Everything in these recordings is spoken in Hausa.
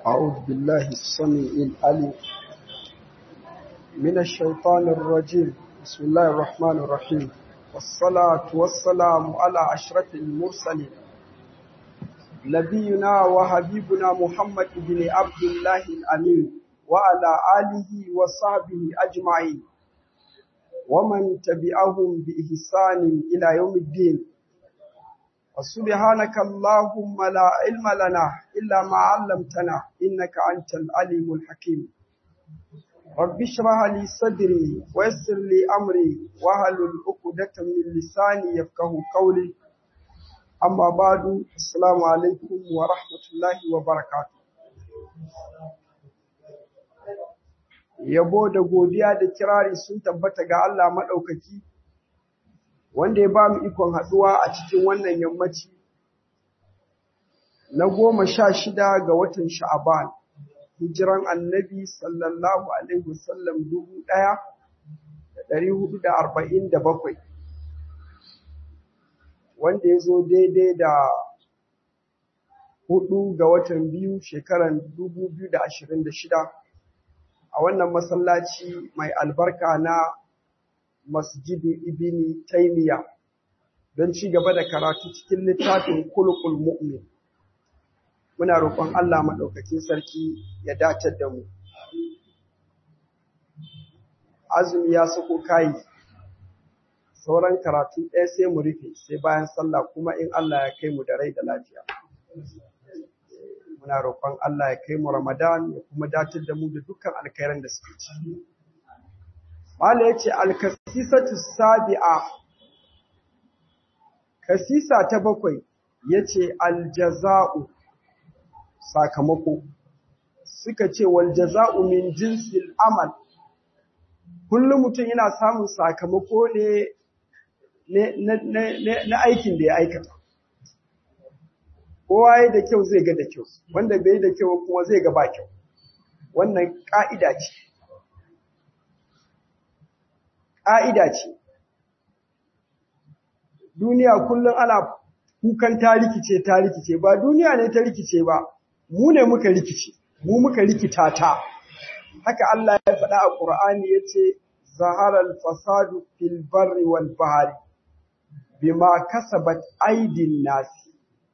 أعوذ بالله السميع العليم من الشيطان الرجيم بسم الله الرحمن الرحيم والصلاة والسلام على أشرف المرسلين نبينا وحبيبنا محمد بن عبد الله الأمين وعلى آله وصحبه أجمعين ومن تبعهم بإحسان إلى يوم الدين وسبحانك اللهم لا علم لنا إلا ما علمتنا إنك أنت العليم الحكيم رب اشرح لي صدري ويسر لي أمري واحلل عقدة من لساني يفقه قولي أما بعد السلام عليكم ورحمة الله وبركاته Yabo da godiya da kirari sun tabbata ga Allah maɗaukaki, wanda ya ba mu ikon haɗuwa a cikin wannan yammaci na goma sha shida ga watan sha'aban hijiran annabi sallallahu alaihi wasallam dubu ɗaya da ɗari hudu da arba'in da bakwai wanda ya zo daidai da hudu ga watan biyu shekaran dubu biyu da ashirin da shida a wannan masallaci mai albarka na masjidu ibini taimiya don ci gaba da karatu cikin littafin kulukul mu'min muna roƙon Allah maɗaukakin sarki ya dace da mu azumi ya sako kayi sauran karatu ɗaya sai mu rufe sai bayan sallah kuma in Allah ya kai mu da rai da lafiya muna roƙon Allah ya kai mu Ramadan ya kuma dace da mu da dukkan alkhairan da suke ci Mala ya ce, Alkasisatu sabi'a, kasisa ta bakwai ya ce, Aljaza'u, sakamako, suka ce, Waljaza'u min jinsil amal, kullum mutum yana samun sakamako ne na aikin da ya aikata. Kowa ya da kyau zai ga da kyau, wanda bai da kyau kuma zai ga ba kyau. Wannan ƙa'ida ce. ƙa'ida ce. Duniya kullum ana kukan ta rikice ta rikice, ba duniya ne ta rikice ba, mu ne muka rikice, mu muka rikita ta. Haka Allah ya faɗa a ƙur'ani ya ce, Zaharar fasadu fil barri wal bahari, bima kasabat aidin nasi.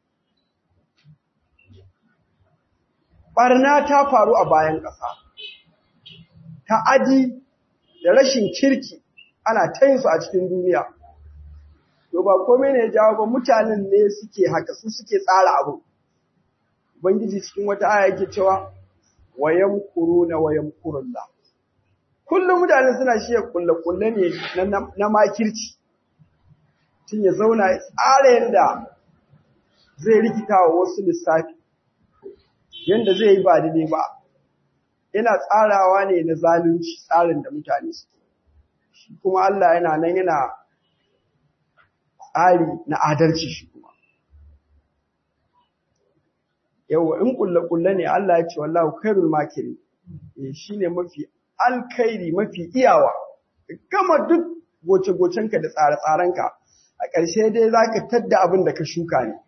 Ɓarna ta faru a bayan ƙasa, ta'adi da rashin kirki ana ta yin su a cikin duniya. To ba komai ne ya jawo ba mutanen ne suke haka su suke tsara abu. Ubangiji cikin wata aya yake cewa wayan kuruna wayan kurulla. Kullum mutane suna shiya kulle-kulle ne na makirci. Tun ya zauna ya tsara yadda zai rikita wa wasu lissafi, yadda zai yi ba daidai ba. Yana tsarawa ne na zalunci tsarin da mutane suke. shi kuma Allah yana nan yana tsari na adalci shi kuma. Yawwa in kulle-kulle ne Allah ya ce wallahu khairul makiri, shi ne mafi alkairi mafi iyawa, gama duk goce-gocenka da tsare-tsarenka, a ƙarshe dai za ka tadda abin da ka shuka ne.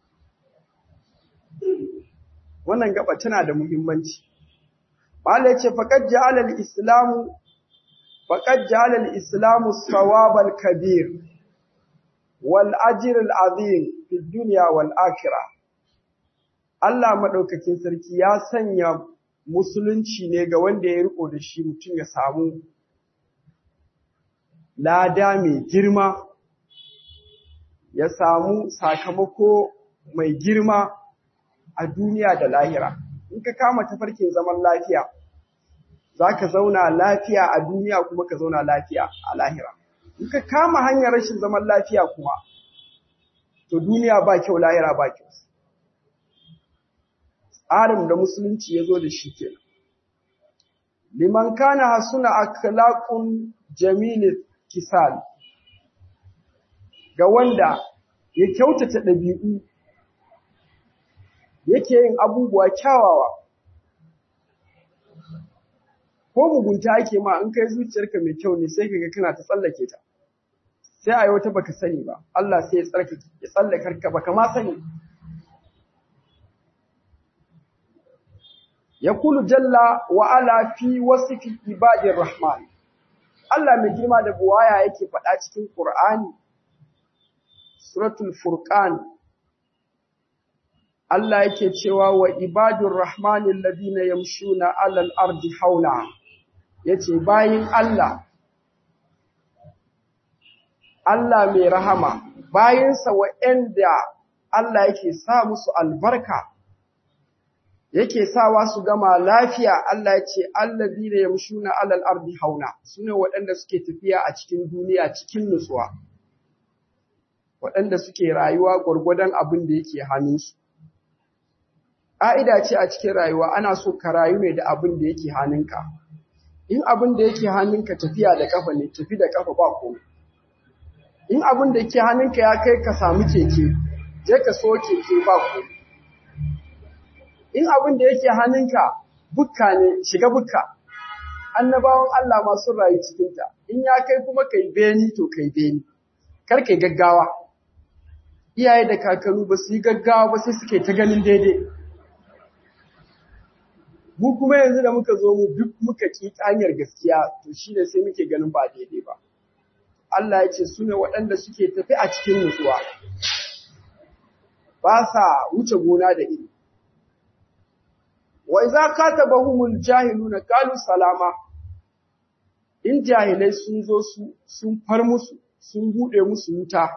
Wannan gaba tana da muhimmanci. Allah ya ce, faƙad ja'alal Islamu فقد جعل الإسلام الثواب الكبير والأجر العظيم في الدنيا والآخرة Allah maɗaukakin sarki ya sanya musulunci ne ga wanda ya riko da shi mutum ya samu lada mai girma, ya samu sakamako mai girma a duniya da lahira. In ka kama tafarkin zaman lafiya, za ka zauna lafiya a duniya kuma ka zauna lafiya a lahira. In ka kama hanyar rashin zaman lafiya kuma, to duniya ba kyau lahira ba kyau. Tsarin da musulunci ya zo da shi ke. Liman kana hasuna akhlaqun jamil kisal ga wanda ya kyautata ɗabi'u yake yin abubuwa kyawawa ko mugunta ake ma in kai zuciyarka mai kyau ne sai kaga kana ta tsallake ta sai a yi wata baka sani ba Allah sai ya tsarkake ya tsallakar ka baka ma sani yaqulu jalla wa ala fi wasfi ibadir rahman Allah mai girma da buwaya yake faɗa cikin Qur'ani suratul furqan Allah yake cewa wa ibadur rahmanil ladina yamshuna alal ardi hauna yace bayin Allah Allah mai rahama bayinsa wa'anda Allah yake sa musu albarka yake sawa su gama lafiya Allah ya ce alladina yamshuna alal ardi hauna sune waɗanda suke tafiya a cikin duniya cikin nutsuwa waɗanda suke rayuwa gwargwadon abin da yake hannunsu ƙa'ida ce a cikin rayuwa ana so ka rayu ne da abin da yake hannunka in abin da yake hannunka tafiya da ƙafa ne tafi da ƙafa ba komai in abin da yake hannunka ya kai ka samu keke je ka so keke ba komai in abin da yake hannunka bukka ne shiga bukka annabawan Allah masu rayu cikinta in ya kai kuma kai beni to kai beni kar kai gaggawa iyaye da kakanni ba su yi gaggawa ba sai suke ta ganin daidai mu kuma yanzu da muka zo mu duk muka ki hanyar gaskiya to shine sai muke ganin ba daidai ba Allah ya ce su ne waɗanda suke tafi a cikin nutsuwa ba sa wuce gona da iri wa iza katabahumul jahiluna qalu salama in jahilai sun zo su sun far musu sun bude musu wuta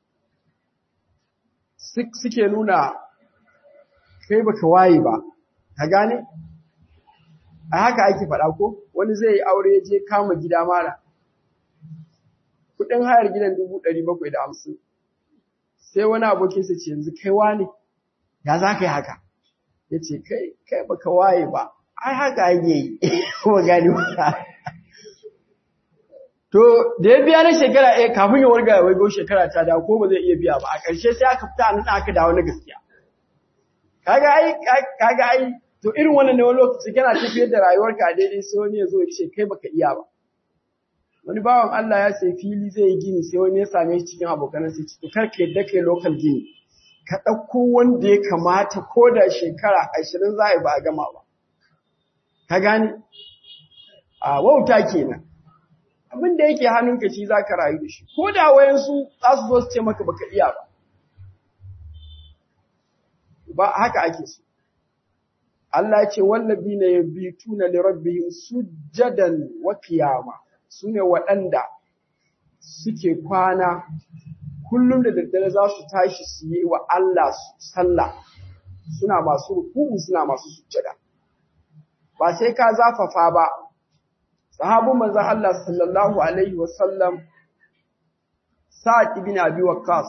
suke nuna kai baka waye ba ka gane a haka ake faɗa ko wani zai yi aure je kama gida mara kudin hayar gidan dubu ɗari bakwai da hamsin sai wani abokinsa ce yanzu kai wane ya za ka yi haka ya ce kai kai baka waye ba ai haka ake yi kuma gani ba to da ya biya na shekara ɗaya kafin ya warga ya waigo shekara ta dawo ko ba zai iya biya ba a ƙarshe sai aka fita nan aka dawo na gaskiya kaga ai kaga ai to irin wannan ne wani lokaci kana tafiyar da rayuwarka a daidai sai wani ya zo ya ce kai baka iya ba wani bawan Allah ya sai fili zai yi gini sai wani ya same shi cikin abokan sai ce to kar ka yadda kai local gini ka ɗauko wanda ya kamata ko da shekara ashirin za a yi ba a gama ba ka gane a wauta kenan abin da yake hannunka shi za ka rayu da shi ko da wayansu za su zo su ce maka baka iya ba ba haka ake so Allah ya ce wallabina yabituna li rabbihim sujjadan wa qiyama sune waɗanda suke kwana kullum da daddare za su tashi su yi wa Allah sallah suna masu ruku'u suna masu sujjada ba sai ka zafafa ba sahabun manzon Allah sallallahu alaihi wasallam Sa'ad ibn Abi Waqqas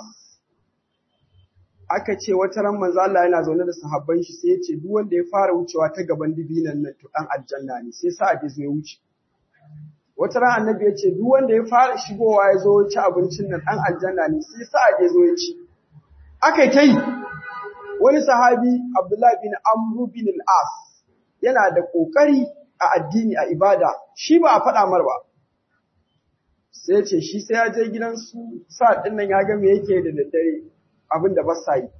aka ce wata ran manzo Allah yana zaune da sahabban shi sai ya ce duk wanda ya fara wucewa ta gaban dibinan nan to dan aljanna ne sai Sa'ad ya zo ya wuce wata ran annabi ya ce duk wanda ya fara shigowa ya zo ya ci abincin nan dan aljanna ne sai Sa'ad ya zo ya ci aka ta yi wani sahabi Abdullah bin Amr bin al-As yana da kokari a addini a ibada shi ba a faɗa mar ba sai ce shi sai ya je gidan su Sa'ad din nan ya ga me yake da daddare abin da ba sa yi.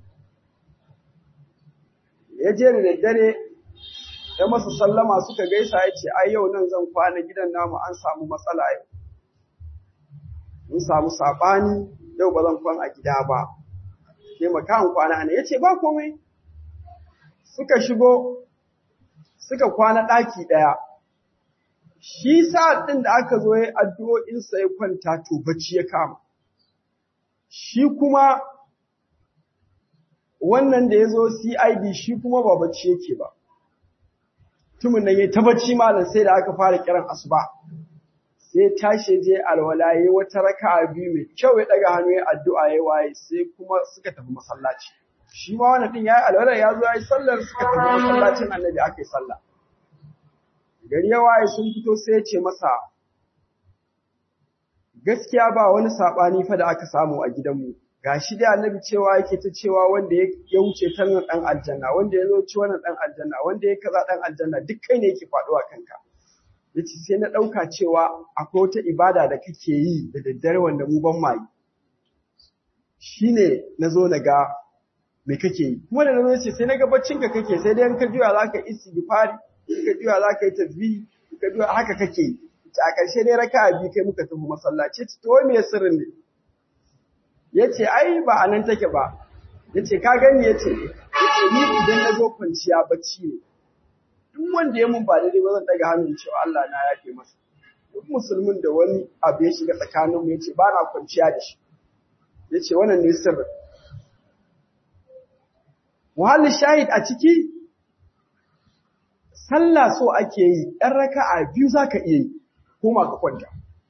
Ya je da daddare, ya masa sallama suka gaisa ya ce, ai yau nan zan kwana gidan namu an samu matsala yau. Mun samu saɓani, yau ba zan kwan a gida ba. Ke makahan kwana ne, ya ce ba komai. Suka shigo, suka kwana ɗaki ɗaya. Shi sa'ad ɗin da aka zo ya addu'o'insa ya kwanta to bacci ya kama. Shi kuma wannan da ya zo CID shi kuma ba bacci yake ba. Tumin nan ya ta bacci malam sai da aka fara kiran asuba. Sai tashi je alwala ya wata raka biyu mai kyau ya daga hannu ya addu'a ya waye sai kuma suka tafi masallaci. Shi ma wannan din ya yi alwala ya zo ya yi sallar suka tafi masallacin annabi aka yi sallah. Gari ya waye sun fito sai ya ce masa gaskiya ba wani saɓani fa da aka samu a gidanmu. gashi dai annabi cewa yake ta cewa wanda ya wuce ta nan dan aljanna wanda ya zo ci wannan dan aljanna wanda ya kaza dan aljanna duk kai ne yake faduwa kanka yace sai na dauka cewa akwai wata ibada da kake yi da daddare wanda mu ban mai shine nazo na ga me kake yi kuma da nan ce sai na ga baccin ka kake sai dai in ka juya zaka istighfari in ka juya zaka yi tasbih in ka juya haka kake yi a ƙarshe dai raka'a biyu kai muka tafi masallaci to wai me sirrin ne yace ai ba anan take ba yace ka gani yace yace ni idan na zo kwanciya bacci ne duk wanda ya mun ba daidai ba zan daga hannun cewa Allah na yafe masa duk musulmin da wani abu ya shiga tsakaninmu yace ba na kwanciya da shi yace wannan ne sirrin Muhalli shahid a ciki, sallah so ake yi, ‘yan raka'a biyu za ka iya yi, koma ka kwanta.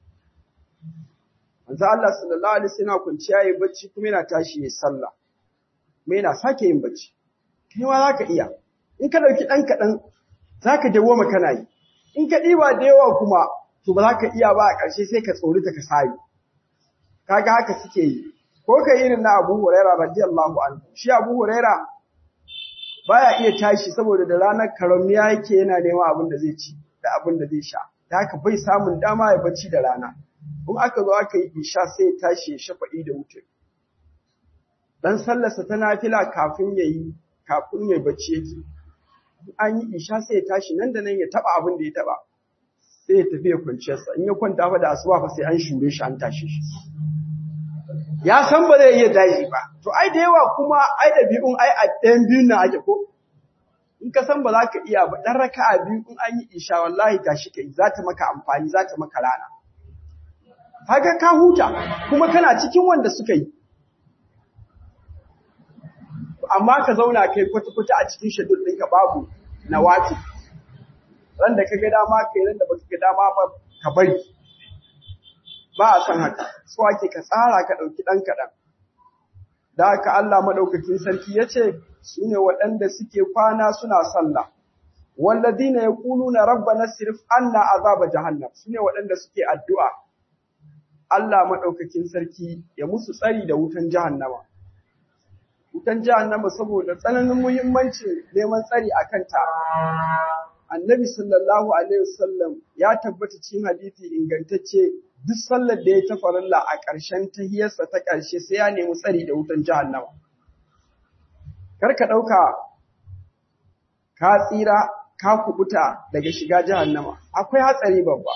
Manzo Allah sallallahu Alaihi wasallam kwanciya yi bacci kuma yana tashi ya sallah, kuma yana sake yin bacci. Kai ma za ka iya, in ka ɗauki ɗan kaɗan za ka dawo kana yi, in ka ɗiba da yawa kuma, to ba za ka iya ba a ƙarshe sai ka tsori ta ka sayi. Kaga haka suke yi, ko ka irin na Abu Huraira radiyallahu anhu, shi Abu Huraira baya iya tashi saboda da ranar karamiya yake yana neman abin da zai ci da abin da zai sha da haka bai samun dama ya bacci da rana in aka zo aka yi isha sai ya tashi ya shafa'i da wuce dan sallarsa ta nafila kafin ya yi kafin ya bacci yake an yi isha sai ya tashi nan da nan ya taba abin da ya taba sai ya tafi ya kwanciyarsa in ya kwanta fa da asuba fa sai an shure shi an tashi shi ya san ba zai iya daji ba to ai da yawa kuma ai da biyun ai a ɗayan biyun na ake ko in ka san ba za ka iya ba ɗan raka'a biyu in an yi isha wallahi tashi kai za ta maka amfani za ta maka rana kaga ka huta kuma kana cikin wanda suka yi amma ka zauna kai kwata-kwata a cikin shadul ɗinka babu na wati ran da ka ga dama kai ran da baka ga dama ba ka bari ba a san haka so ake ka tsara ka ɗauki ɗan kaɗan da haka Allah maɗaukakin sarki ya ce su ne waɗanda suke kwana suna sallah walladina yaquluna rabbana sirif anna azaba jahannam su ne waɗanda suke addu'a Allah maɗaukakin sarki ya musu tsari da wutan jahannama wutan jahannama saboda tsananin muhimmancin neman tsari a kanta annabi sallallahu alaihi wasallam ya tabbata cikin hadisi ingantacce duk sallar da ya ta farilla a ƙarshen tahiyarsa ta ƙarshe sai ya nemi tsari da wutan jahannama. Kar ka ɗauka ka tsira ka kubuta daga shiga jahannama, akwai hatsari babba.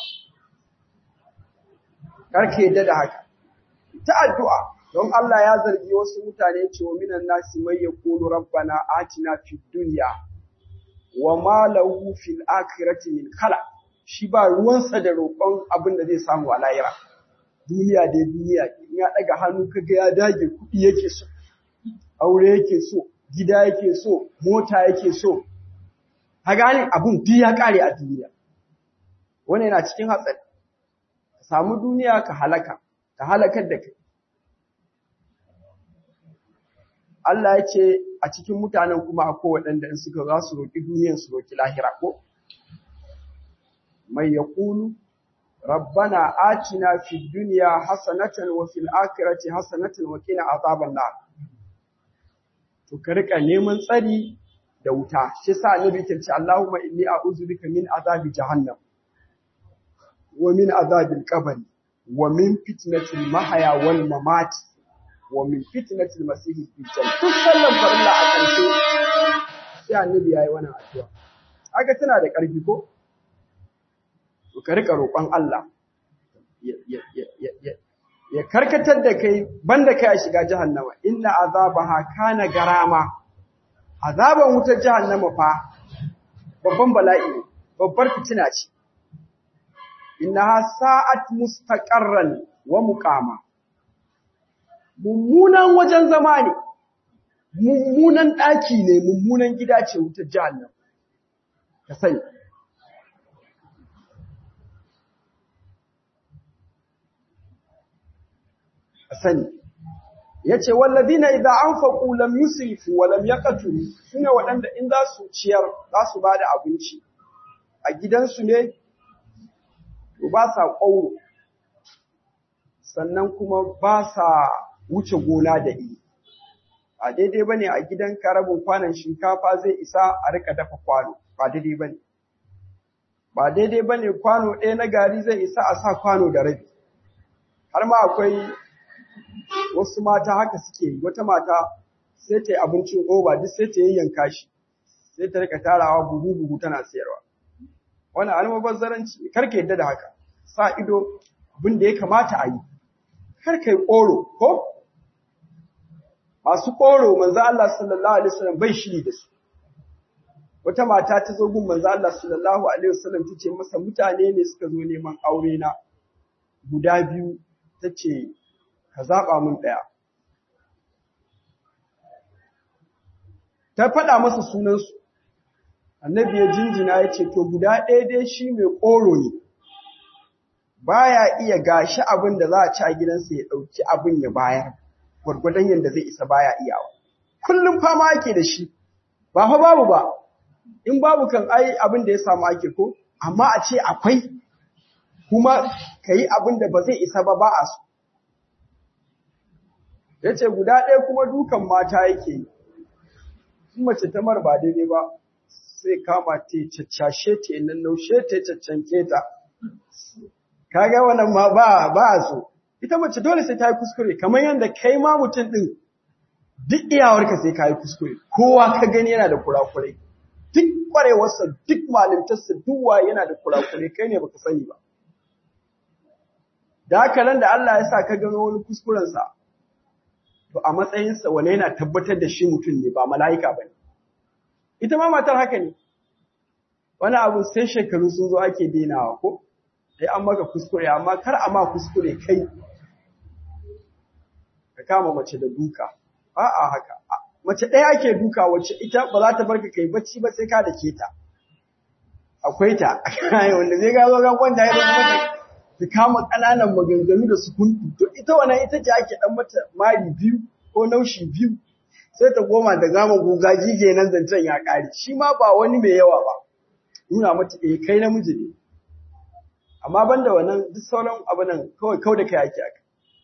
Kar ka yadda da haka. Ta addu'a, don Allah ya zargi wasu mutane cewa minan nasi mai ya kulu rabbana atina fid dunya wa ma lahu fil akhirati min khalaq. shi ba ruwansa da roƙon abin da zai samu a layira. Duniya dai duniya, in ya ɗaga hannu kaga ya dage kuɗi yake so, aure yake so, gida yake so, mota yake so. Ka gane abin duk ya ƙare a duniya. Wani yana cikin hatsari. Ka samu duniya ka halaka, ka halakar da kai. Allah ya ce a cikin mutanen kuma akwai waɗanda in suka za su roƙi duniyan su roƙi lahira ko? mai yaqulu rabbana atina fid dunya hasanatan wa fil akhirati hasanatan wa qina azaban nar to ka rika neman tsari da wuta shi yasa annabi ke ce Allahumma inni a'udhu bika min azabi jahannam wa min azabil qabr wa min fitnatil mahya wal mamat wa min fitnatil masih dajjal duk sallan farilla a ƙarshe sai annabi yayi wannan addu'a aga tana da ƙarfi ko to ka rika roƙon Allah ya karkatar da kai banda kai a shiga jahannama inna azabaha kana garama azaban wutar jahannama fa babban bala'i ne babbar fitina ce innaha sa'at mustaqarran wa muqama mummunan wajen zama ne mummunan ɗaki ne mummunan gida ce wutar jahannama ka sani sani yace walladina idza anfaqu lam yusrifu wa lam yaqturu sune waɗanda in za su ciyar za su bada abinci a gidansu ne to ba sa ƙauro sannan kuma ba sa wuce gona da iri ba daidai bane a gidan rabin kwanan shinkafa zai isa a rika dafa kwano ba daidai bane ba daidai bane kwano ɗaya na gari zai isa a sa kwano da rabi har ma akwai wasu mata haka suke wata mata sai ta yi abincin oba duk sai ta yayyanka shi sai ta rika tarawa buhu buhu tana sayarwa wannan almubazzaranci kar ka yadda da haka sa ido abin da ya kamata a yi kar ka yi ƙoro ko masu ƙoro manzo Allah sallallahu alaihi wasallam bai shiri da su wata mata ta zo gun manzo Allah sallallahu alaihi wasallam ta ce masa mutane ne suka zo neman aure na guda biyu ta ce ka zaɓa mun ɗaya ta faɗa masa sunansu annabi ya jinjina ya ce to guda ɗaya dai shi mai ƙoro ne baya iya gashi abin da za a ci a gidansa ya ɗauki abin ya bayar gwargwadon yadda zai isa baya iyawa kullum fama ake da shi ba fa babu ba in babu kan ai abin da ya samu ake ko amma a ce akwai kuma ka yi abin da ba zai isa ba ba a so ya ce guda ɗaya kuma dukan mata yake yi in mace ta mar ba daidai ba sai kama ta caccashe ta yi nan naushe ta caccanke ta kaga wannan ma ba ba a so ita mace dole sai ta yi kuskure kamar yadda kai ma mutum ɗin duk iyawarka sai ka yi kuskure kowa ka gani yana da kurakurai duk kwarewarsa duk malintarsa duk wa yana da kurakurai kai ne baka sani ba da haka nan da Allah ya sa ka gano wani kuskurensa to a matsayinsa wane yana tabbatar da shi mutum ne ba mala'ika ba ne ita ma matar haka ne wani abu sai shekaru sun zo ake denawa ko sai an maka kuskure amma kar a ma kuskure kai ka kama mace da duka a'a haka mace ɗaya ake duka wacce ita ba za ta bar ka kai bacci ba sai ka da ke ta akwai ta wanda zai ga zo ga kwanta ya zama ta kama ƙananan maganganu da su kuntu to ita wannan ita ce ake dan mata mari biyu ko naushi biyu sai ta goma da gama guga gige nan zancen ya ƙare shi ma ba wani mai yawa ba nuna mata eh kai namiji ne amma banda wannan duk sauran abu nan kawai kau da kai ake aka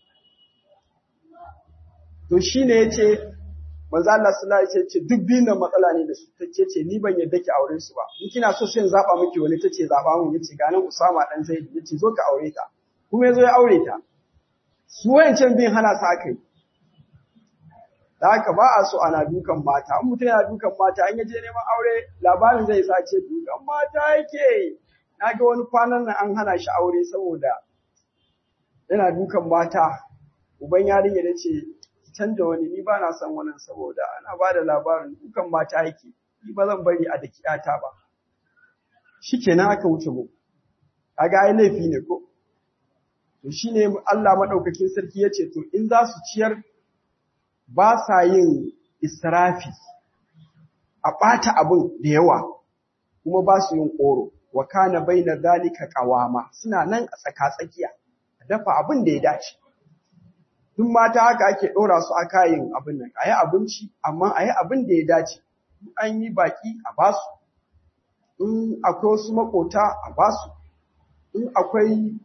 to shine yace manzo Allah sallallahu alaihi wasallam ce duk biyun nan matsala ne da su take ce ni ban yadda ki aure su ba in kina so sai in zaba miki wani tace zaba mun yace ga nan Usama dan Zaid yace zo ka aure ta kuma yazo ya aure ta su wayancan biyun hana su aka yi da haka ba a so ana dukan mata in mutum yana dukan mata an yaje neman aure labarin zai sa ce dukan mata yake na ga wani kwanan nan an hana shi aure saboda yana dukan mata uban yarinya da ce canja wani ni ba na son wannan saboda ana ba da labarin dukan mata yake ni ba zan bari a dakiyata ba shikenan aka wuce mu kaga ai laifi ne ko to shine Allah madaukakin sarki yace to in za su ciyar ba sa yin israfi a ɓata abin da yawa kuma ba su yin ƙoro wa kana baina zalika qawama suna nan a tsaka-tsakiya a dafa abin da ya dace duk mata haka ake ɗora su a kayan abin nan ayi abinci amma ayi abin da ya dace an yi baki a basu in akwai wasu makota a basu in akwai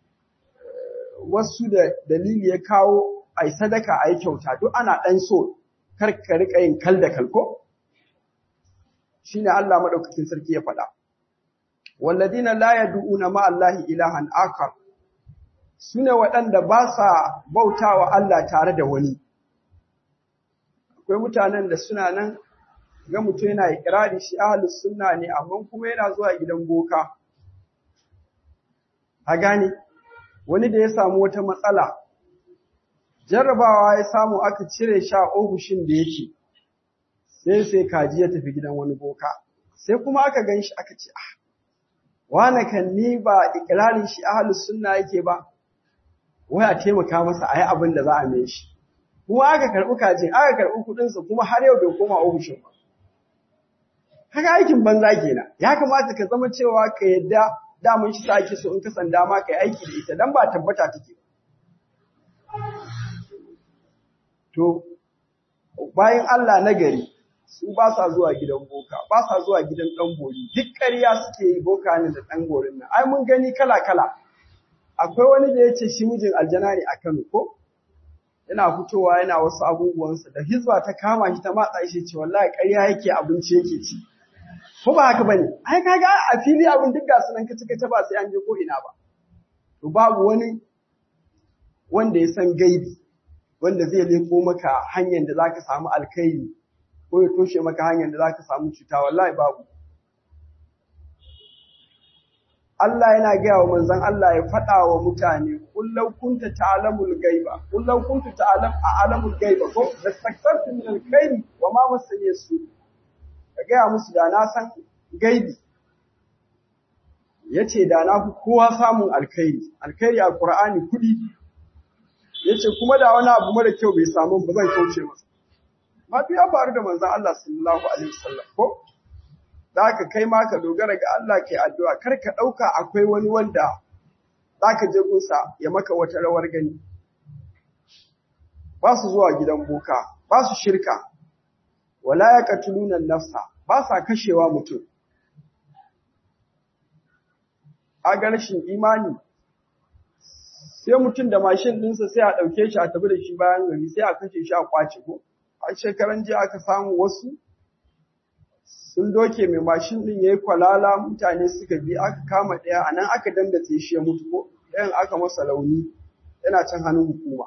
wasu da dalili ya kawo ai sadaka ai kyauta duk ana ɗan so kar ka rika yin kal da kalko shine Allah madaukakin sarki ya faɗa walladina la yad'una ma Allahi ilahan akar sune waɗanda ba sa bautawa Allah tare da wani akwai mutanen da suna nan ga mutum yana ikirari shi ahlus sunna ne amma kuma yana zuwa gidan boka a gane wani da ya samu wata matsala jarrabawa ya samu aka cire sha ofishin da yake sai sai kaji ya tafi gidan wani boka sai kuma aka gan shi aka ce ah wane kan ni ba ikirarin shi ahlus sunna yake ba wai a taimaka masa a yi abin da za a mai shi kuma aka karɓi kajin aka karɓi kuɗinsa kuma har yau bai koma ofishin ba haka aikin banza kenan ya kamata ka zama cewa ka yadda daman shi sa ake so in ka san dama ka yi aiki da ita dan ba tabbata take to bayan Allah na gari su ba sa zuwa gidan boka ba sa zuwa gidan ɗan bori duk ƙarya suke yi boka ne da ɗan borin nan ai mun gani kala kala akwai wani da ya ce shi mijin aljana ne a Kano ko yana fitowa yana wasu abubuwansa da hizba ta kama shi ta matsa shi ce wallahi ƙarya yake abinci yake ci ko ba haka bane ai kaga a fili abin duk ga sunan kace kace ba sai an je ko ina ba to babu wani wanda ya san gaibi wanda zai leko maka hanyar da zaka samu alkhairi ko ya toshe maka hanyar da zaka samu cuta wallahi babu Allah yana gaya wa manzon Allah ya faɗa wa mutane kullau kunta ta'lamul gaiba kullau kunta ta'lam a'lamul gaiba ko lastaktartu min alkhairi wa ma masani su ka gaya musu da na san gaibi yace da na fi kowa samun alkhairi alkhairi a Qur'ani kudi yace kuma da wani abu mara kyau bai samu ba zan kauce masa ma ya faru da manzon Allah sallallahu alaihi wasallam ko da ka kai ma ka dogara ga Allah kai addu'a kar ka ɗauka akwai wani wanda za ka je gunsa ya maka wata rawar gani ba su zuwa gidan boka ba su shirka wala ya katulunan nafsa ba sa kashewa mutum a ga rashin imani sai mutum da mashin ɗinsa sai a ɗauke shi a tafi da shi bayan gari sai a kashe shi a kwace ko a shekaran jiya aka samu wasu sun doke mai mashin din yayi kwalala mutane suka bi aka kama ɗaya a nan aka dandace shi ya mutu ko ɗayan aka masa launi yana can hannun hukuma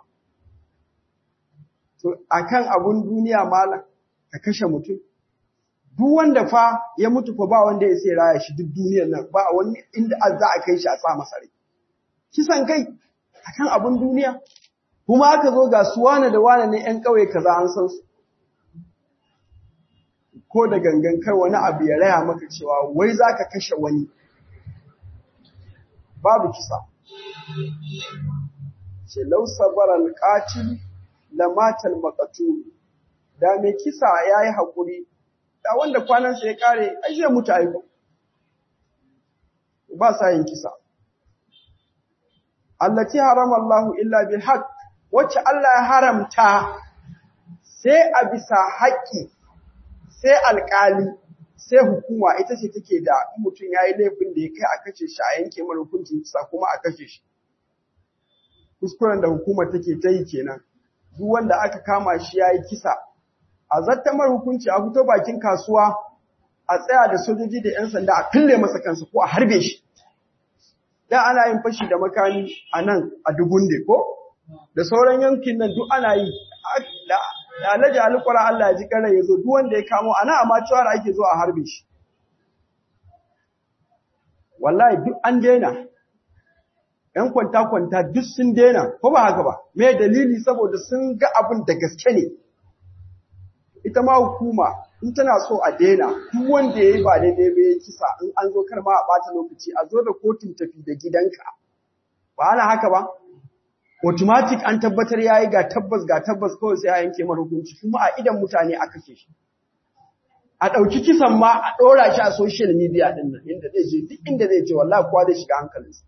to akan abun duniya malam ka kashe mutum duk wanda fa ya mutu fa ba wanda ya sai raya shi duk duniyar nan ba wani inda za a kai shi a sa masa rai kisan kai akan abun duniya kuma aka zo ga su wane da wane ne ƴan ƙauye kaza an san su ko da gangan kai wani abu ya raya maka cewa wai za ka kashe wani babu kisa ce lausabar alƙatil lamatal maƙatu da mai kisa ya yi haƙuri da wanda kwanansa ya ƙare ai zai mutu aiko ba sa yin kisa allati harama Allahu illa bil haqq wacce Allah ya haramta sai a bisa haƙƙi sai alƙali sai hukuma ita ce take da mutum ya yi laifin da ya kai a kashe shi a yanke mara hukuncin kisa kuma a kashe shi kuskuren da hukuma take ta yi kenan duk wanda aka kama shi ya yi kisa a zattamar hukunci a fito bakin kasuwa a tsaya da sojoji da 'yan sanda a fille masa kansa ko a harbe shi da ana yin fashi da makami a nan a Dugunde ko da sauran yankin nan duk ana yi da Alhaji Alƙura Allah ya ji kare ya zo duk wanda ya kamo ana amma cewa da ake zo a harbe shi wallahi duk an daina ‘yan kwanta-kwanta duk sun daina, ko ba haka ba, me dalili saboda sun ga abin da gaske ne. Ita ma hukuma, in tana so a daina, duk wanda ya yi ba daidai ba ya kisa in an zo kar ma a ɓata lokaci, a zo da kotun tafi da gidanka. Ba ana haka ba? Automatic an tabbatar ya yi ga tabbas ga tabbas kawai sai a yanke mara hukunci, kuma a idan mutane a kashe shi. A ɗauki kisan ma a ɗora shi a social media ɗin nan, inda zai je, duk inda zai je, wallahi kowa zai shiga hankalinsa.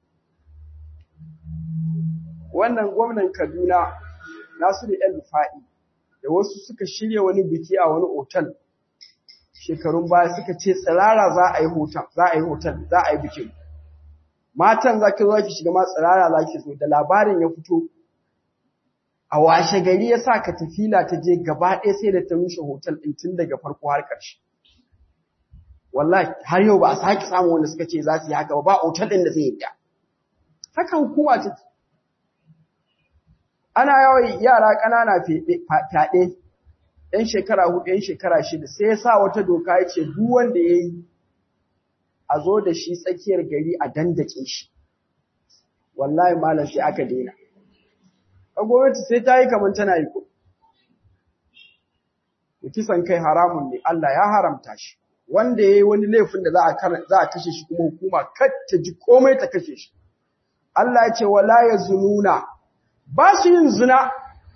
wannan gwamnan Kaduna Nasiru El Rufa'i da wasu suka shirya wani biki a wani otal shekarun baya suka ce tsirara za a yi hotel za a yi hotel za a yi bikin matan za ki zo ki shiga ma tsirara za ki zo da labarin ya fito a washe gari ya sa ka tafila ta je gaba ɗaya sai da ta rushe hotel ɗin tun daga farko har ƙarshe wallahi har yau ba a sake samun wanda suka ce za su yi haka ba ba otal ɗin da zai yi haka hukuma ta ana yawan yara ƙanana fyaɗe ‘yan shekara hudu, ‘yan shekara shida, sai ya sa wata doka ya ce duk wanda ya yi a zo da shi tsakiyar gari a dandake shi. Wallahi malam sai aka daina. A gwamnati sai ta yi kamar tana yi ko. Kisan kai haramun ne, Allah ya haramta shi. Wanda ya yi wani laifin da za a kashe shi kuma hukuma kar ta ji komai ta kashe shi. Allah ya ce wala ya zununa ba su yin zina,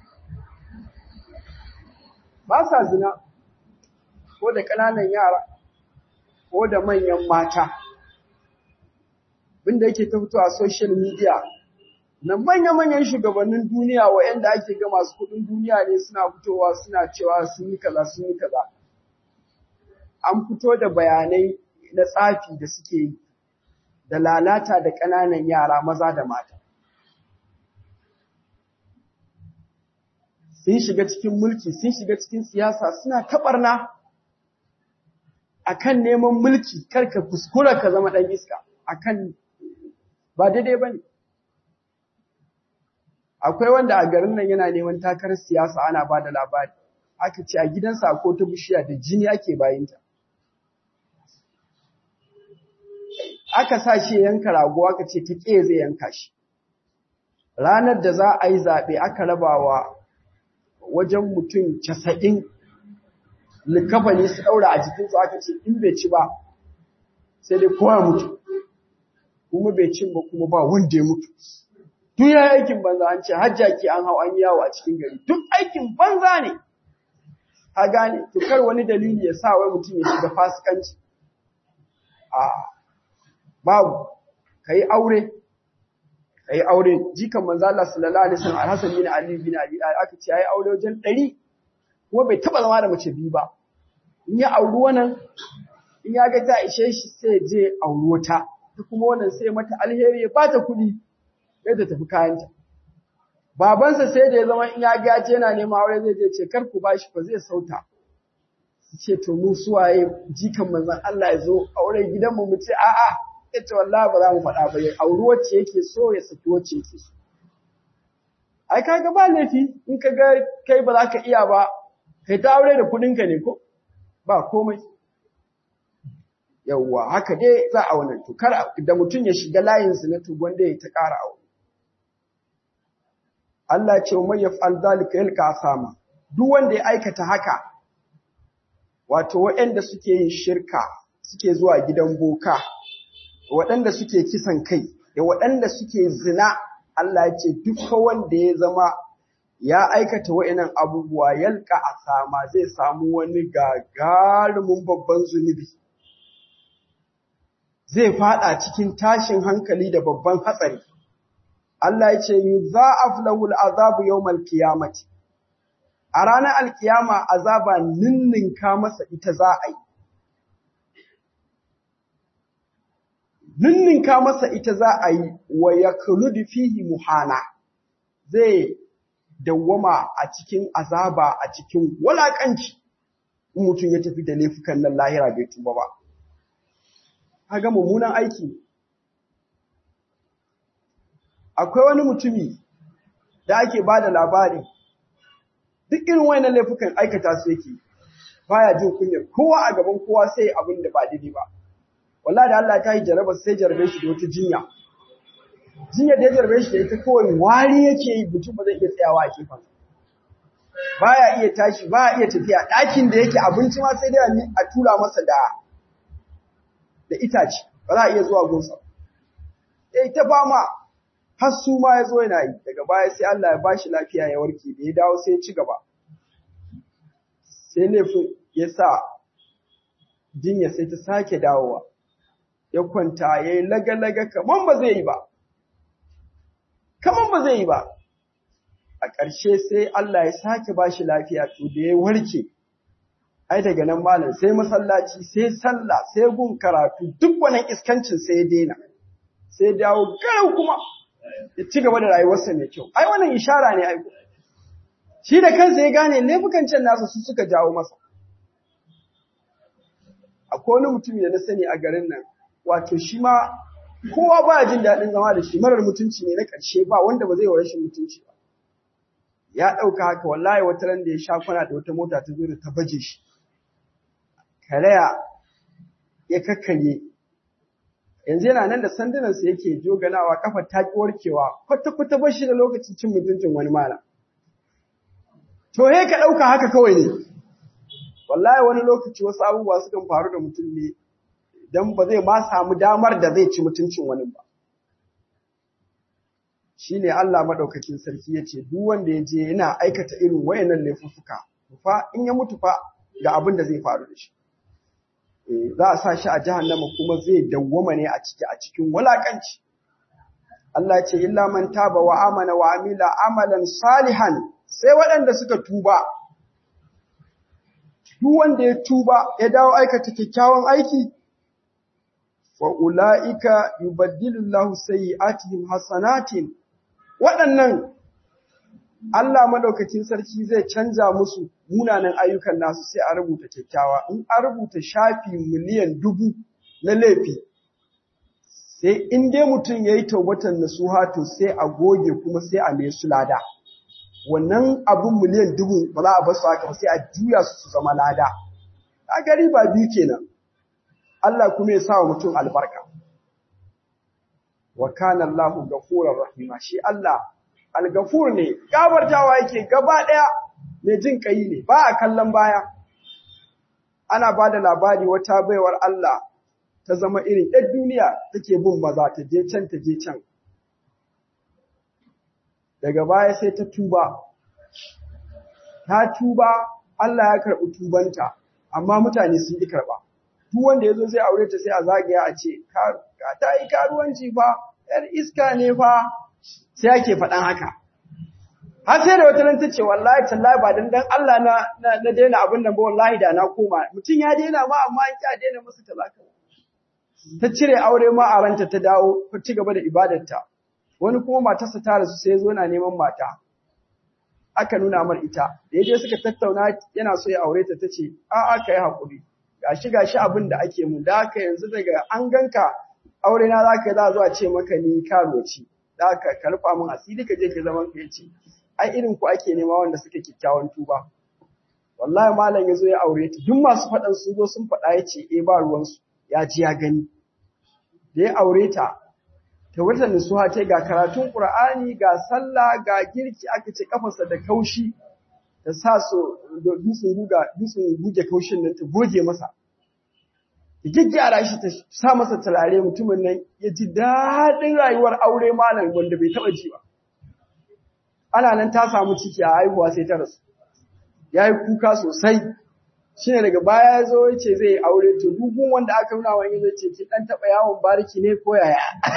ba sa zina, ko da ƙananan yara, ko da manyan mata, binda yake ta fito a social media, na manya-manyan shugabannin duniya wa'yanda ake ga masu kudin duniya ne suna fitowa suna cewa sun yi kaza sun yi kaza. An fito da bayanai na tsafi da suke yi, da lalata da ƙananan yara maza da mata. sun shiga cikin mulki, sun shiga cikin siyasa suna taɓarna a kan neman mulki, karka kuskura ka zama ɗan iska, a kan ba daidai ba ne. akwai wanda a garin nan yana neman takarar siyasa ana ba da labari aka ce a gidansa ko ta bishiya da jini ake bayinta aka sa shi yanka rago aka ce ta ƙe zai yanka shi ranar da za a yi zaɓe aka rabawa wajen mutum casa'in likafani su ɗaura a jikinsu aka ce in bai ci ba sai dai kowa mutu kuma bai cin ba kuma ba wanda ya mutu duk ya aikin banza an ce hajjaki an hau an yawo a cikin gari duk aikin banza ne a gane to kar wani dalili ya sa wai mutum ya shiga fasikanci a babu kai aure kai aure jikan manzo Allah sallallahu alaihi wasallam Al-Hasan bin Ali bin Abi aka ce yayi aure wajen 100 kuma bai taba zama da mace biyu ba in ya auri wannan in ya ga ta ishe shi sai je auri wata ta kuma wannan sai mata alheri ya bata kuɗi sai ta tafi kayanta babansa sai da ya zama in ya ga ce yana neman aure zai je ce kar ku bashi fa zai sauta su ce to mu suwaye jikan manzon Allah ya zo aure gidanmu mu ce a'a yace wallahi ba za mu faɗa ba ya auri wacce yake so ya saki wacce yake so ai kaga ba laifi in ka ga kai ba za ka iya ba kai ta aure da kuɗinka ne ko ba komai yawwa haka dai za a wannan to kar da mutum ya shiga layin su na to gwanda ya ta ƙara aure Allah ce wa yaf'al zalika yalqa asama duk wanda ya aikata haka wato waɗanda suke yin shirka suke zuwa gidan boka waɗanda suke kisan kai da waɗanda suke zina Allah ya ce duk wanda ya zama ya aikata wa'inan abubuwa yalka a sama zai samu wani gagarumin babban zunubi zai fada cikin tashin hankali da babban hatsari Allah ya ce yuza'af lahu al'azabu yawmal qiyamati a ranar alkiyama azaba ninninka masa ita za a yi ninninka masa ita za a yi wa ya fihi muhana zai dawwama a cikin azaba a cikin walakanci in mutum ya tafi da laifukan nan lahira bai tuba ba kaga mummunan aiki akwai wani mutumi da ake ba da labari duk irin wayannan laifukan aikata su yake baya jin kunyar kowa a gaban kowa sai abin da ba daidai ba wallahi da Allah ta yi jaraba sai jarabe shi da wata jinya jinya da ya jarabe shi da ita kawai wari yake yi mutum ba zai iya tsayawa a kifan baya iya tashi baya iya tafiya ɗakin da yake abinci ma sai dai a tura masa da da itace ba za a iya zuwa gonsa eh ta fama har su ma ya zo yana yi daga baya sai Allah ya bashi lafiya ya warke da ya dawo sai ya ci gaba sai laifin ya sa jinya sai ta sake dawowa ya kwanta ya yi laga-laga kaman ba zai yi ba kaman ba zai yi ba a ƙarshe sai Allah ya sake bashi lafiya to da ya warke ai daga nan malam sai masallaci sai sallah sai gun karatu duk wannan iskancin sai ya daina sai dawo garau kuma ya ci gaba da rayuwarsa mai kyau ai wannan ishara ne ai shi da kansa ya gane laifukan can nasa su suka jawo masa akwai wani mutum da na sani a garin nan wato shi ma kowa ba jin daɗin zama da shi marar mutunci ne na ƙarshe ba wanda ba zai wa rashin mutunci ba ya ɗauka haka wallahi wata ran da ya sha kwana da wata mota ta zo da ta baje shi karaya ya kakkarye yanzu yana nan da sandunansa yake joganawa kafa ta ki warkewa kwata-kwata ba shi da lokacin cin mutuncin wani malam to he ka ɗauka haka kawai ne wallahi wani lokaci wasu abubuwa sukan faru da mutum ne don ba zai ma samu damar da zai ci mutuncin wani ba shi ne Allah maɗaukakin sarki ya ce duk wanda ya je yana aikata irin wayannan laifuffuka fa in ya mutu fa ga abin da zai faru da shi za a sa shi a jahannama kuma zai dawwama ne a ciki a cikin walakanci Allah ce illa man taba wa amana wa amila amalan salihan sai waɗanda suka tuba duk wanda ya tuba ya dawo aikata kyakkyawan aiki wa ulaika yubaddilu Allahu sayyi'atihim hasanatin waɗannan Allah madaukakin sarki zai canja musu munanan ayyukan nasu sai a rubuta kyakkyawa in an rubuta shafi miliyan dubu na laifi sai in dai mutum ya yi taubatan nasuha to sai a goge kuma sai a mai su lada wannan abun miliyan dubu ba za a bar su haka ba sai a juya su su zama lada a gari ba biyu kenan Allah kuma ya sa wa mutum albarka wa kana Allahu ghafurur rahima shi Allah al-ghafur ne gabartawa yake gaba daya mai jin kai ne ba a kallon baya ana ba da labari wata baiwar Allah ta zama irin ɗan duniya take bin maza ta je can ta je can daga baya sai ta tuba ta tuba Allah ya karɓi tubanta amma mutane sun yi karɓa duk wanda ya zo sai aure ta sai a zagaya a ce ka ta yi karuwanci fa yar iska ne fa sai ake faɗan haka har sai da wata nan ta ce wallahi tallahi ba dan dan Allah na na daina abin nan ba wallahi da na koma mutum ya daina ma amma an ki daina masa talaka ta cire aure ma a ranta ta dawo ta ci gaba da ibadarta wani kuma matarsa ta rasu sai zo na neman mata aka nuna mar ita da yaje suka tattauna yana so ya aure ta tace a a kai hakuri gashi gashi abin da ake mu da haka yanzu daga an ganka aure na zaka za zuwa ce maka ni karoci da haka ka rufa min asiri ka je ki zaman ka yace ai irin ku ake nema wanda suke kikkiawan tuba wallahi malam yazo ya aure ta duk masu fadan su zo sun faɗa yace eh ba ruwan su ya ji ya gani da ya aure ta ta wata nisuha ce ga karatun Qur'ani ga sallah ga girki aka ce kafarsa da kaushi ta sa so dutsen guga dutsen guje kaushin nan ta goge masa ta gyaggyara shi ta sa masa turare mutumin nan ya ji daɗin rayuwar aure malam wanda bai taɓa ji ba ana nan ta samu ciki a haihuwa sai ta rasu ya yi kuka sosai shi ne daga baya ya zo ya ce zai aure to dugun wanda aka nuna wani zai ce ki dan taba yawon bariki ne ko yaya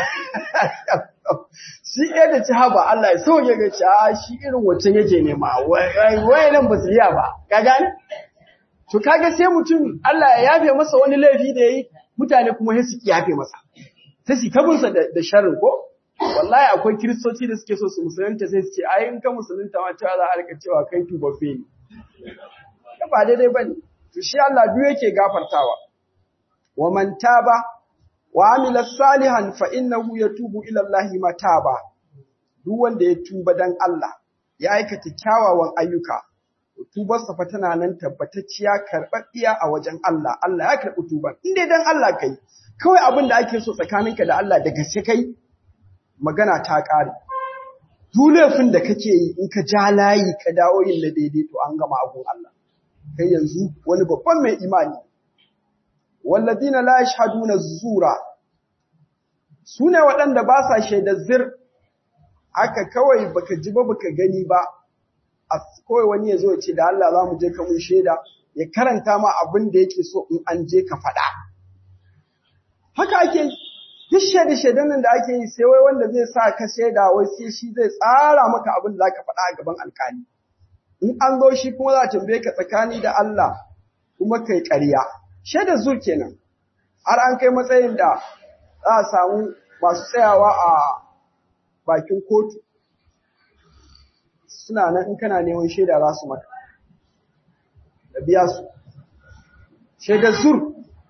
shi ɗaya da ci haba Allah ya sauke ga ci a shi irin wancan yake nema wai nan ba su iya ba ka gane to kaga sai mutum Allah ya yafe masa wani laifi da yayi mutane kuma sai su yafe masa sai su kabinsa da sharrin ko wallahi akwai kiristoci da suke so su musulunta sai su ce ai in ka musulunta ma cewa za a rika cewa kai tubaffe ne ba daidai bane to shi Allah duk yake gafartawa wa man taba wa amila salihan fa innahu yatubu ila Allah mataba duk wanda ya tuba dan Allah ya aikata kyawawan ayyuka tubar sa fa tana nan tabbatacciya karɓaɗɗiya a wajen Allah Allah ya karɓi tubar in dai dan Allah kai kawai abin da ake so tsakaninka da Allah da gaske kai magana ta ƙare duk laifin da kake yi in ka ja layi ka dawo yin na daidai to an gama abun Allah kai yanzu wani babban mai imani walladina la yashhaduna zura sune waɗanda ba sa shaida zir haka kawai baka ji ba baka gani ba a kawai wani yazo ya ce da Allah za mu je ka mun shaida ya karanta ma abin da yake so in an je ka faɗa haka ake duk shaida shaidan nan da ake yi sai wai wanda zai sa ka shaida wai sai shi zai tsara maka abin da zaka faɗa a gaban alƙali in an zo shi kuma za a tambaye ka tsakani da Allah kuma kai ƙarya shaida zur kenan har an kai matsayin da za a samu masu tsayawa a bakin kotu suna nan in kana neman shaida za su maka da biya su shaida zur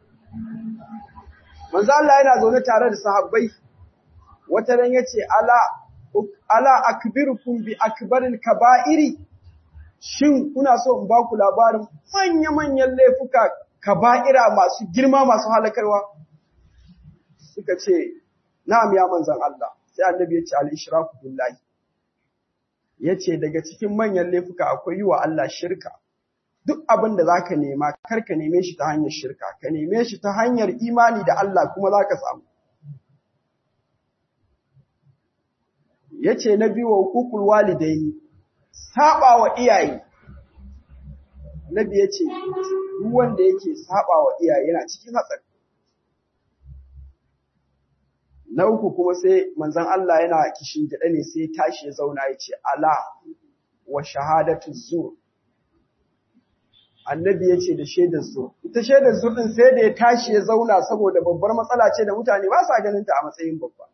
manzo Allah yana zaune tare da sahabbai wata ran yace ala ala akbirukum bi akbaril kaba'iri shin kuna so in ba ku labarin manya-manyan laifuka kaba'ira masu girma masu halakarwa suka ce na'am ya manzan Allah sai annabi ya ce al-ishraku billahi yace daga cikin manyan laifuka akwai yi wa Allah shirka duk abin da zaka nema kar ka neme shi ta hanyar shirka ka neme shi ta hanyar imani da Allah kuma zaka samu yace na biyu wa hukukul walidaini saba wa iyaye Nabi ya ce, duk wanda yake saba wa iyaye yana cikin hatsari. Na uku kuma sai manzon Allah yana kishin gida ne sai tashi ya zauna ya ce, Ala wa shahadatu zur. Annabi ya ce da shaidar zur. Ita shaidar zur ɗin sai da ya tashi ya zauna saboda babbar matsala ce da mutane ba sa ganin ta a matsayin babba.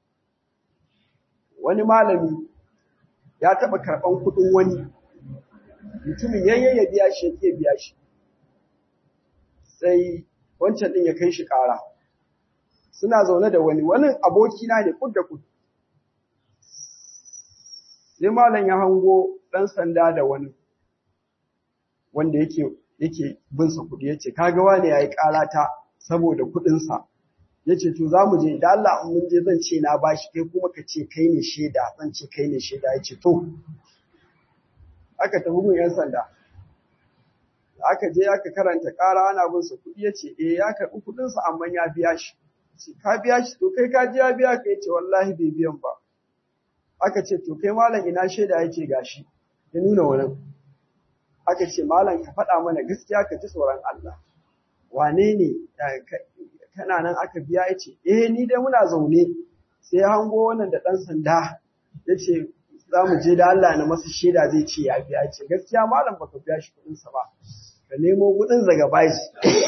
Wani malami ya taɓa karɓan kuɗin wani mutumin yayye ya biya shi yake biya shi sai wancan ɗin ya kai shi ƙara suna zaune da wani wani abokina ne kud da kud sai malam ya hango ɗan sanda da wani wanda yake yake bin sa kuɗi yace kaga wani yayi ƙarata saboda kuɗinsa yace to za mu je da Allah in mun je zan ce na bashi kai kuma ka ce kai ne shaida zan ce kai ne shaida yace to aka tafi mun yan sanda aka je aka karanta ƙara ana bin sa kuɗi yace eh ya karɓi kuɗinsa amma ya biya shi ce ka biya shi to kai ka ji ya biya ka yace wallahi bai biyan ba aka ce to kai malam ina shaida yake gashi ya nuna wurin aka ce malam ka faɗa mana gaskiya ka ji tsoron Allah wane ne kana nan aka biya ya ce eh ni dai muna zaune sai ya hango wannan da ɗan sanda ya ce za mu je da Allah na masa shaida zai ce ya biya ce gaskiya malam baka biya shi kuɗinsa ba ka nemo kuɗin daga bashi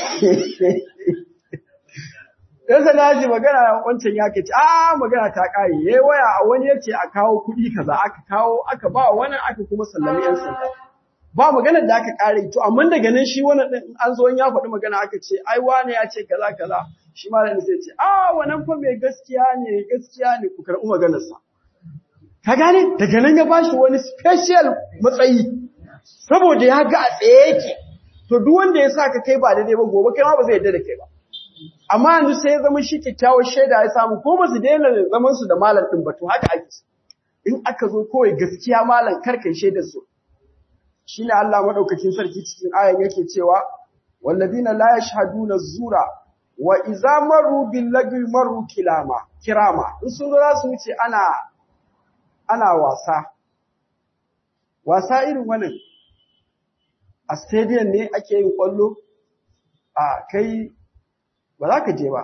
Yan sanda ji magana wancan ya ke ce, "A magana ta ƙare, ya yi waya a wani ya ce a kawo kuɗi kaza, aka kawo, aka ba wani aka kuma sallami ‘yan sanda." Ba maganar da aka ƙare, to, amma daga nan shi wani ɗin an zo ya faɗi magana aka ce, "Ai, wane ya ce kaza kaza." Shi ma da sai ce, "A wannan fa mai gaskiya ne, gaskiya ne, ku karɓi maganarsa." Ka gane, daga nan ya ba shi wani special matsayi, saboda ya ga a tsaye yake. To, duk wanda ya sa ka kai ba daidai ba, gobe kai ma ba zai yarda da kai ba. amma yanzu sai ya zama shi kyakkyawar shaida ya samu ko ba su daina zaman su da malam din ba to haka ake in aka zo kawai gaskiya malam karkai shaidar su shine Allah madaukakin sarki cikin ayan yake cewa walladina la yashhaduna zura wa idza maru bil lagwi maru kilama kirama in sun zo za su wuce ana ana wasa wasa irin wannan a stadium ne ake yin kwallo a kai ba za ka je ba.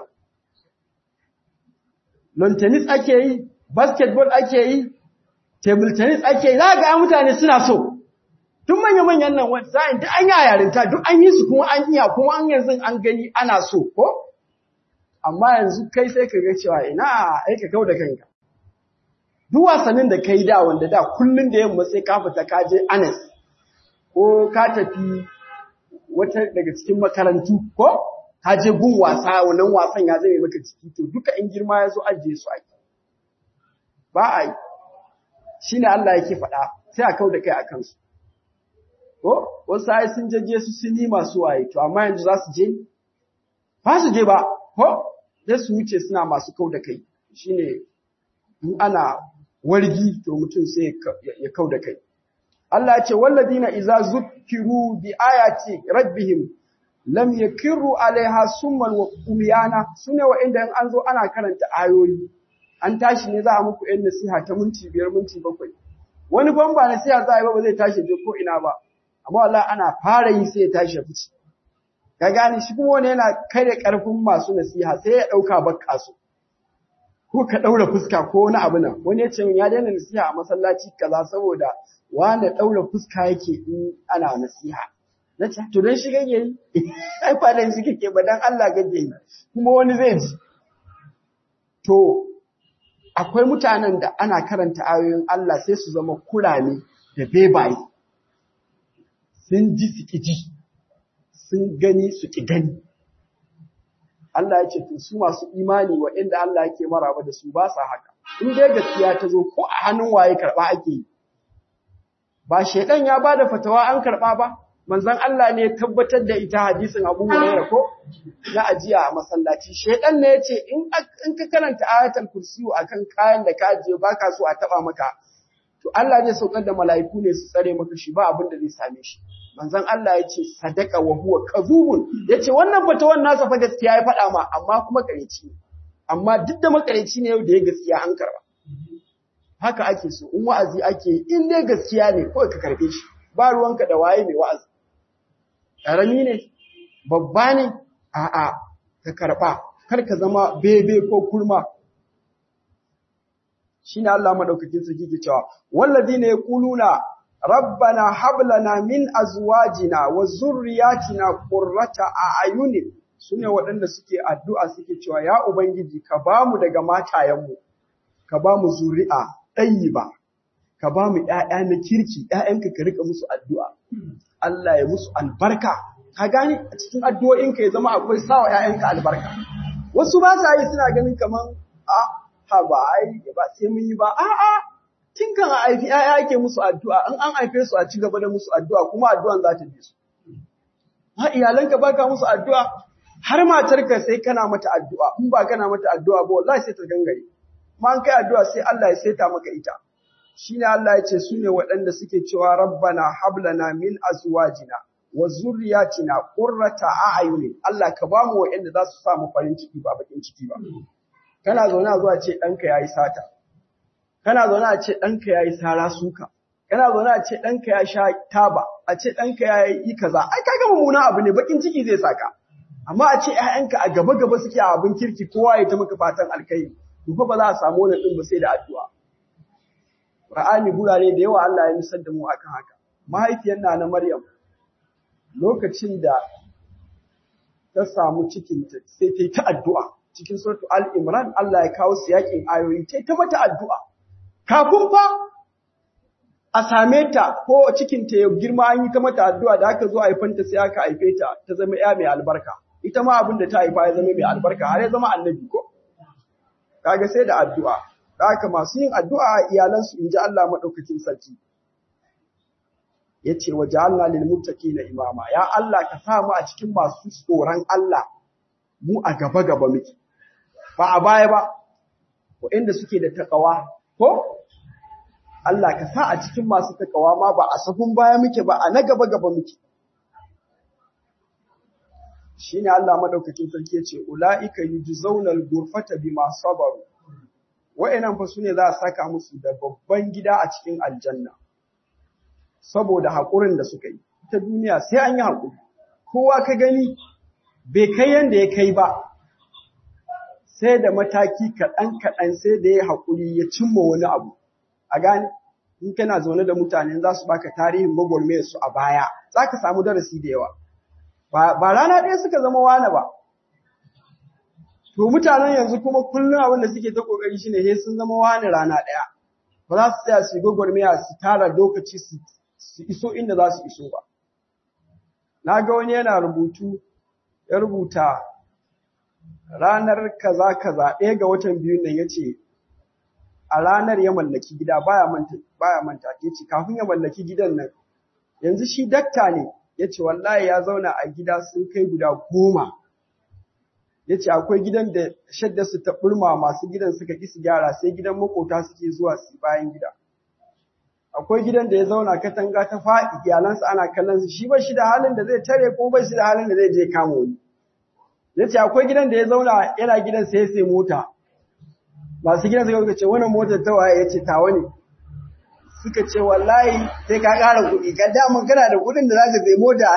Lawn tennis ake yi, basketball ake yi, table tennis ake yi, za ga mutane suna so. Tun manya-manyan nan wata sa'in duk an yi a yarinta, duk an yi su kuma an iya, kuma an yanzu an gani ana so, ko? Amma yanzu kai sai ka ga cewa ina aika kau da kanka. Duk wasannin da ka yi da wanda da kullum da yamma sai ka fita ka je Anas, ko ka tafi wata daga cikin makarantu, ko? ka je gun wasa wannan wasan ya zame maka ciki to duka in girma ya zo ajiye su ake ba a yi shi ne Allah yake faɗa sai a kau da kai a kansu ko wasu ai sun jaje su sun yi masu waye to amma yanzu za su je ba su je ba ko sai su wuce suna masu kau da kai shine in ana wargi to mutum sai ya kau da kai Allah ya ce walladina iza zukkiru bi ayati rabbihim lam yakirru alaiha summan wa umyana sune wa'inda in an zo ana karanta ayoyi an tashi ne za a muku yan nasiha ta minti biyar minti bakwai wani ban ba nasiha za a yi ba ba zai tashi je ko ina ba amma wallahi ana fara yi sai ya tashi ya fice ka gane shi kuma wani yana kare karfin masu nasiha sai ya dauka bakka su ko ka daura fuska ko wani abu nan wani ya ce min ya daina nasiha a masallaci kaza saboda wani daura fuska yake in ana nasiha na ce to dan shi kake yi ai ba dan shi kake ba dan Allah kake yi kuma wani zai ji to akwai mutanen da ana karanta ayoyin Allah sai su zama kurame da bebaye sun ji su ji sun gani su ki gani Allah ya ce to su masu imani waɗanda Allah yake maraba da su ba sa haka in dai gaskiya ta zo ko a hannun waye karɓa ake yi ba shedan ya bada fatawa an karɓa ba manzon Allah ne ya tabbatar da ita hadisin Abu Hurairah ko na ajiya a masallaci shedan ne yace in in ka karanta ayatul kursiyu akan kayan da ka ajiye baka so a taba maka to Allah zai saukar da mala'iku ne su tsare maka shi ba abin da zai same shi manzon Allah yace sadaka wa huwa kadhubun yace wannan fatawan nasa fa gaskiya ya faɗa ma amma kuma kareci ne amma duk da makareci ne yau da ya gaskiya an karba haka ake so in wa'azi ake in dai gaskiya ne kawai ka karbe shi ba ruwanka da waye mai wa'azi ƙarami ne, babba ne, a'a, ka karɓa, kar ka zama bebe ko kurma. Shi ne Allah maɗaukakin sarki ke cewa, wallazi ne ya ƙuluna, Rabbana hablana min azwajina wa zurriyatina qurrata a ayunin su ne waɗanda suke addu'a suke cewa, Ya Ubangiji, ka ba mu daga matayenmu, ka ba mu zuri'a ɗayi ba, ka ba mu ‘ya'ya na kirki, ‘ya'yanka ka rika musu addu'a. Allah ya musu albarka ka gani a cikin addu'o'inka ya zama akwai sawa ‘ya'yanka albarka wasu ba sa yi suna ganin kaman a ha ba ai ba sai mun yi ba a a tun kan a haifi ƴaƴa ake musu addu'a in an haife su a ci gaba da musu addu'a kuma addu'an za ta bi su ha iyalanka baka musu addu'a har matarka sai kana mata addu'a in ba kana mata addu'a ba wallahi sai ta gangare ma an kai addu'a sai Allah ya saita maka ita shine Allah ya ce su ne waɗanda suke cewa rabbana hablana min azwajina wa zurriyatina qurrata a'yunin Allah ka ba mu waɗanda za su sa mu farin ciki ba bakin ciki ba kana zaune a zuwa ce ɗanka yayi sata kana zaune a ce ɗanka yayi sara suka kana zaune a ce ɗanka ya sha taba a ce ɗanka ya yi kaza ai kaga mummunan abu ne bakin ciki zai saka amma a ce ƴaƴanka a gaba gaba suke a abin kirki kowa ya ta maka fatan alkai to fa ba za a samu wannan din ba sai da addu'a Qur'ani gurare da yawa Allah ya nisar da mu akan haka mahaifiyar na na Maryam lokacin da ta samu cikin ta sai ta yi ta addu'a cikin suratu Al-Imran Allah ya kawo su yakin ayoyi ta ta mata addu'a kafin fa a same ta ko cikin ta ya girma an yi ta mata addu'a da aka zo haifanta sai aka haife ta ta zama ya mai albarka ita ma abin da ta haifa ya zama mai albarka har ya zama annabi ko kaga sai da addu'a da haka masu yin addu'a a iyalansu in ji Allah madaukakin sarki yace wa ja'alna lil muttaqina imama ya Allah ka sa mu a cikin masu tsoron Allah mu a gaba gaba muke ba a baya ba ko inda suke da takawa ko Allah ka sa a cikin masu takawa ma ba a safin baya muke ba a na gaba gaba muke shine Allah madaukakin sarki yace ulaika yujzauna al-ghurfata bima sabaru wa'annan fa sune za a saka musu da babban gida a cikin aljanna saboda hakurin da suka yi ta duniya sai an yi hakuri kowa ka gani bai kai yanda ya kai ba sai da mataki kaɗan kaɗan sai da ya haƙuri ya cimma wani abu a gane in kana zaune da mutane za su baka tarihin gwagwarmayar su a baya za ka samu darasi da yawa ba rana ɗaya suka zama wane ba to mutanen yanzu kuma kullum abin da suke ta kokari shine sai sun zama wane rana ɗaya ba za su tsaya su yi gwagwarmaya su tara lokaci su iso inda za su iso ba na ga wani yana rubutu ya rubuta ranar kaza kaza ɗaya ga watan biyun nan ya ce a ranar ya mallaki gida baya manta baya manta yace kafin ya mallaki gidan nan yanzu shi dakta ne yace wallahi ya zauna a gida sun kai guda goma yace akwai gidan da shadda su ta burma masu gidan suka ki su gyara sai gidan makota suke zuwa su bayan gida akwai gidan da ya zauna katanga ta faɗi iyalansa ana kallon su shi ba shi da halin da zai tare ko ba shi da halin da zai je kama wani yace akwai gidan da ya zauna yana gidan sai sai mota masu gidan suka ce wannan motar ta waye yace tawa ne suka ce wallahi sai ka ƙara kuɗi ka damun kana da kuɗin da za ka sai mota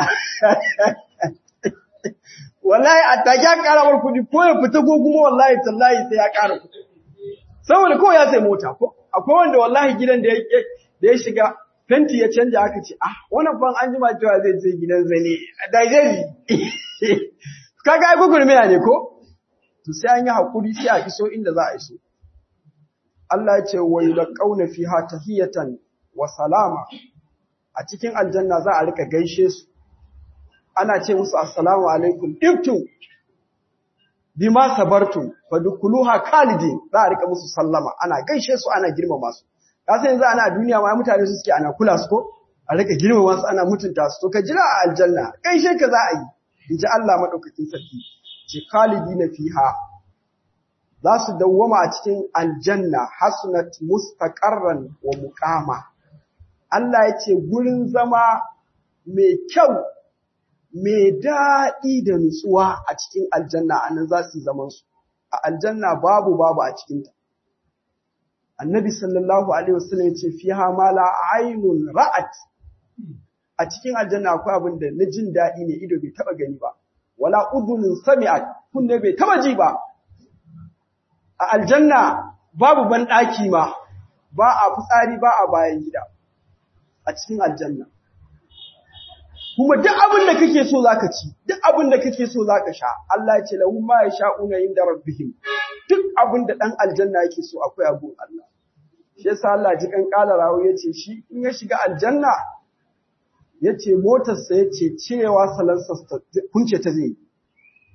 wallahi a take ya ƙara mar kuɗi ko ya fita ko kuma wallahi tallahi sai ya ƙara kuɗi saboda ko ya sai mota ko akwai wanda wallahi gidan da ya da ya shiga fenti ya canja aka ce ah wannan fan an jima cewa zai je gidan zane da zai kaga ai gugurmiya ne ko to sai an yi hakuri sai a iso inda za a iso Allah ya ce wa yulqauna fiha tahiyatan wa salama a cikin aljanna za a rika gaishe su ana ce musu assalamu alaikum ibtum bima sabartum fadkhuluha khalidin za a rika musu sallama ana gaishe su ana girmama su ka san yanzu ana duniya ma mutane su suke ana kula su ko a rika girmama su ana mutunta su to ka jira a aljanna gaishe ka za a yi inji Allah madaukakin sarki ce khalidina fiha za su dawwama a cikin aljanna hasunat mustaqarran wa muqama Allah ya ce gurin zama mai kyau mai daɗi da nutsuwa a cikin aljanna anan za su zaman su a aljanna babu babu a cikin ta annabi sallallahu alaihi wasallam ya ce fiha ma la aynun ra'at a cikin aljanna akwai abin da na jin daɗi ne ido bai taba gani ba wala udhunun sami'at kunne bai taba ji ba a aljanna babu banɗaki ma ba a fitsari ba a bayan gida a cikin aljanna kuma duk abin da kake so zaka ci duk abin da kake so zaka sha Allah ya ce lahum ma yasha'una inda rabbihim duk abin da dan aljanna yake so akwai abun Allah shi yasa Allah ji kan kala rawo yace shi in ya shiga aljanna yace motar sa yace cirewa salansa kunce ta zai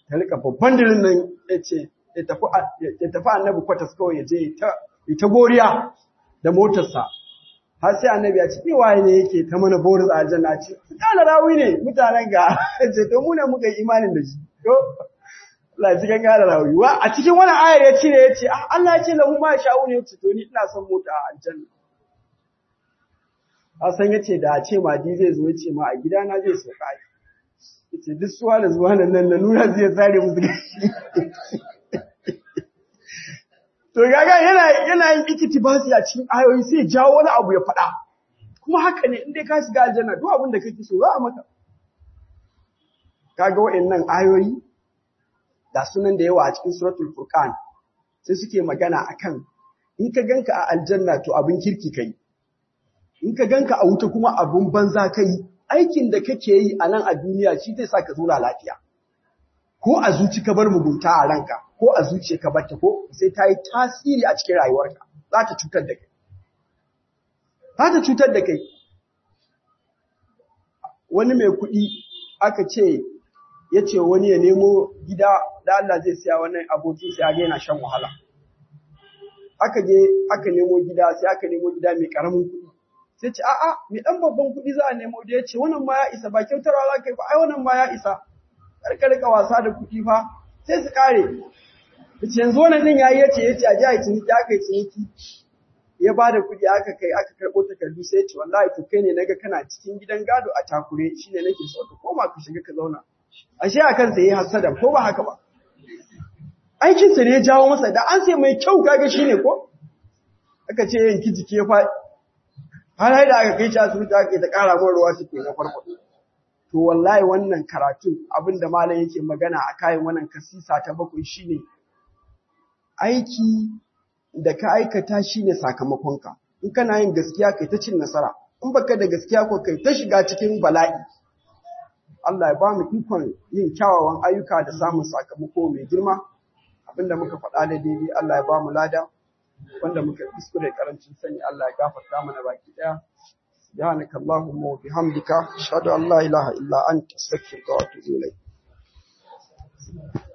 ta rika babban dirin nan ya ce ya tafi annabi kwatas kawai ya je ya ta goriya da motarsa har sai annabi ya ce waye ne yake ta mana boris a aljanna ce kana rawi ne mutanen ga ce to mu ne muka yi imanin da shi to Allah ji kan gara rawi wa a cikin wannan ayar ya cire ya ce Allah ya ce lahu ma sha'u ne ce to ni ina son mota a aljanna Hassan ya ce da a ce madi zai zo ya ce ma a gidana zai sauka ya ce duk suwa da zuwa nan na nuna zai tsare musu gashi To gaga yana yana yin ikitibasi a cikin ayoyi sai jawo wani abu ya faɗa. Kuma haka ne in dai ka shiga aljanna duk abin da kake so za a maka. Kaga wa'annan ayoyi da sunan da yawa a cikin suratul Furqan sai suke magana akan in ka ganka a aljanna to abin kirki kai. In ka ganka a wuta kuma abin banza kai aikin da kake yi a nan a duniya shi zai sa ka zauna lafiya. Ko a zuci ka bar mugunta a ranka, ko a zuciya ka barta ko sai ta yi tasiri a cikin rayuwarka za ta cutar da kai za ta cutar da kai wani mai kuɗi aka ce ya ce wani ya nemo gida da Allah zai siya wannan abokin sai ga yana shan wahala aka je aka nemo gida sai aka nemo gida mai karamin kuɗi sai ce a'a mai dan babban kuɗi za a nemo da ya ce wannan ma ya isa ba kyautarwa za ka yi ba ai wannan ma ya isa karka rika wasa da kuɗi fa sai su kare Yace yanzu wannan din yayi yace yace a ji a ciniki aka yi ciniki ya ba da kuɗi aka kai aka karɓo takardu sai yace wallahi to kai ne naga kana cikin gidan gado a takure shine nake so ka koma ka shiga ka zauna ashe a kansa yayi hasada ko ba haka ba aikin sa ne ya jawo masa da an sai mai kyau kaga shine ko aka ce yanki jiki ya faɗi har da aka kai shi asibiti aka yi ta ƙara min ruwa suke na farko to wallahi wannan karatun abinda malam yake magana a kayan wannan kasisa ta bakwai shine aiki da ka aikata shine sakamakonka in kana yin gaskiya kai ta cin nasara in baka da gaskiya ko kai ta shiga cikin bala'i Allah ya ba mu ikon yin kyawawan ayyuka da samun sakamako mai girma abinda muka faɗa da daidai Allah ya ba mu lada wanda muka kuskure karancin sani Allah ya gafarta mana baki daya سبحانك اللهم وبحمدك أشهد أن لا إله إلا أنت أستغفرك وأتوب إليك